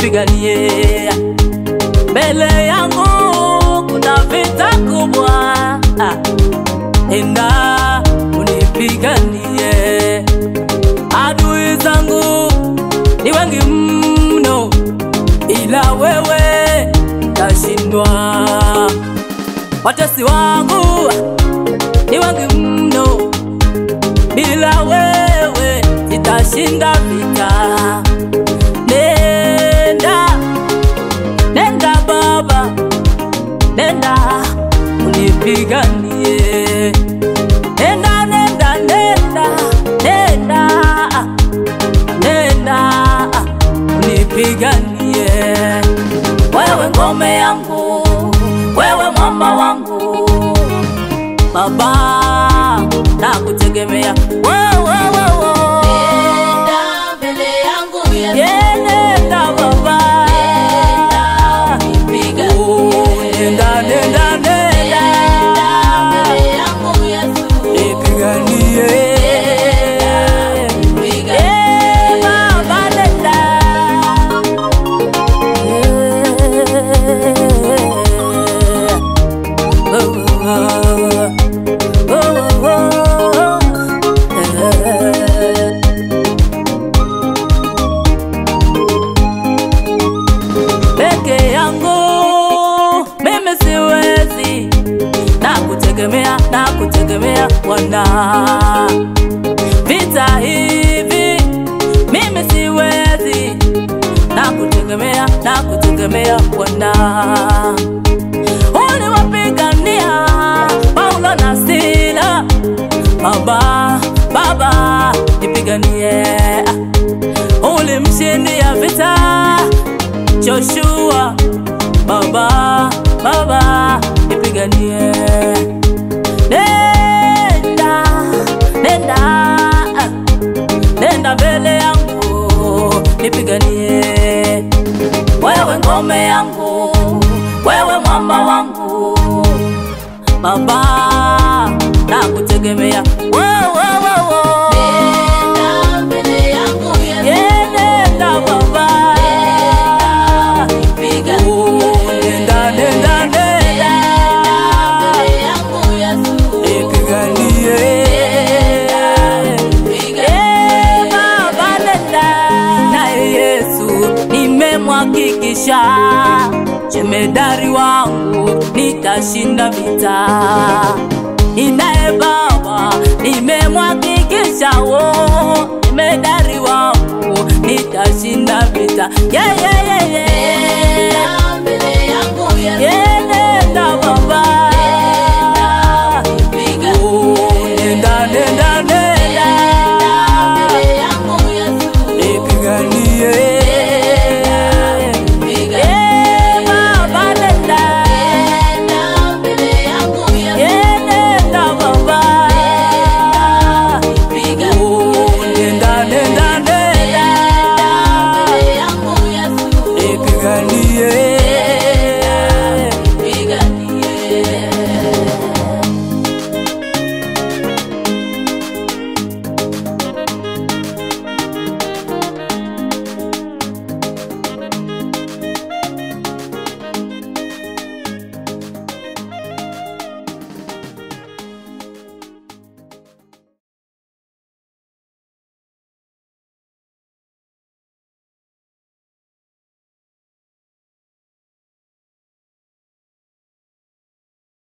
unipiganie mbele yangu kuna vita kubwa ah. enda unipiganie adui zangu ni wengi mno ila wewe tashindwa watesi wangu ni wengi mno bila wewe sitashinda vita nenda nenda baba nenda unipiganie nenda nenda nenda nenda nenda unipiganie wewe ngome yangu wewe mwamba wangu baba nakutegemea wewe wewe Nenda mbele yangu Yesu. Yenenda baba Nipiganie. Oh, nenda nenda nenda Mbele yangu Yesu. nipiganie Nipiganie. Eh, baba nenda Eh, oh, oh, oh, eh. peke yangu mimi siwezi na kutegemea na kutegemea Bwana vita hivi mimi siwezi na kutegemea na kutegemea Bwana uliwapigania Paulo na Sila Baba Baba nipiganie ulimshindia vita Joshua baba baba nipiganie nenda nenda ah, nenda mbele yangu nipiganie wewe ngome yangu wewe mwamba wangu baba nakutegemea wewe wewe Nenda mbele yangu Yesu. Yenenda baba Nipiganie. Oh, nenda nenda nenda Mbele yangu Yesu. nipiganie Eh, baba nenda naye Yesu nimemhakikisha jemedari wangu nitashinda vita ninaye baba nimemhakikisha wo jemedari wangu nitashinda vita yeah, yeah, yeah, yeah. Nenda mbele yangu Yesu. Yeah.